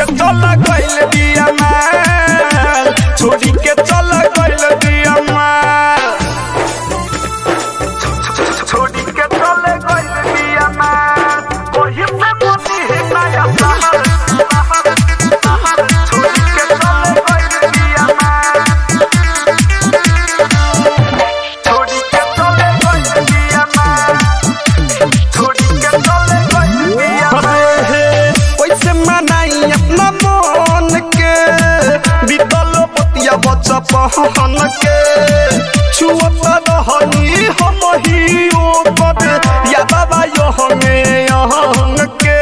के चल गइल बिया माल छोड़ी के चल गइल बिया माल छोड़ी के चल गइल बिया माल कोही पे मोती है नया साहब छोड़ी के चल गइल बिया माल छोड़ी के चल गइल बिया माल छोड़ी के चल गइल बिया माल कैसे मनाई अपना मन के बीतल बतिया बच्चा पहन के छुअत रहनी हम ही ओकर यादवा यो हमें यहन के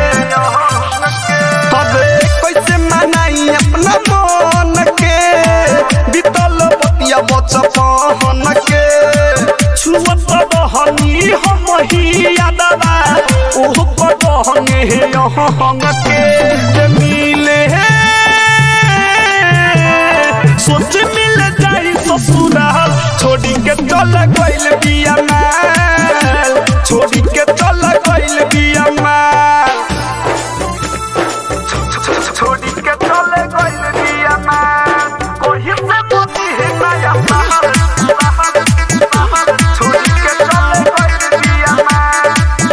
अबे कैसे मनाई अपना मन के बीतल बतिया बच्चा पहन के छुअत रहनी हम ही यादवा ओह कहंगे यहन के जे मिले सोच मिल जाई ससुराल छोड़ी के चल गइल बिया माल छोड़ी के चल गइल बिया माल छोड़ी के चल गइल बिया माल कोही से मोती है नया साहब छोड़ी के चल गइल बिया माल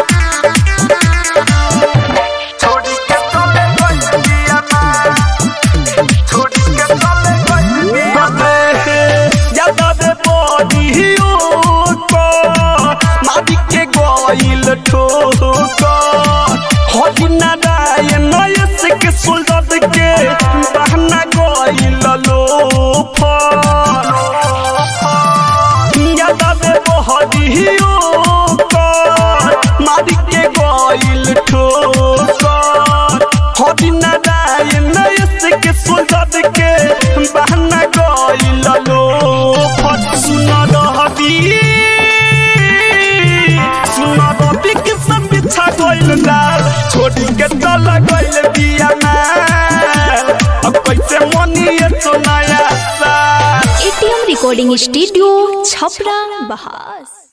छोड़ी के चल गइल बिया माल छोड़ी के चल गइल बिया माल यादव बॉडीओ को मादी के गइल ठोको हदी नारायण नयस के सुलद के बहना गइल लोफर यादव बॉडीओ को मादी के गइल ठोको हदी नारायण नयस के सुलद के बहना गइल लोफर सुन रहदी सुनाबी के सब बिछा गइल डाल छोड़ी के चल गइल बिया माल अब कैसे मनिए सुनाया साल एटीएम रिकॉर्डिंग स्टूडियो छपरा बहास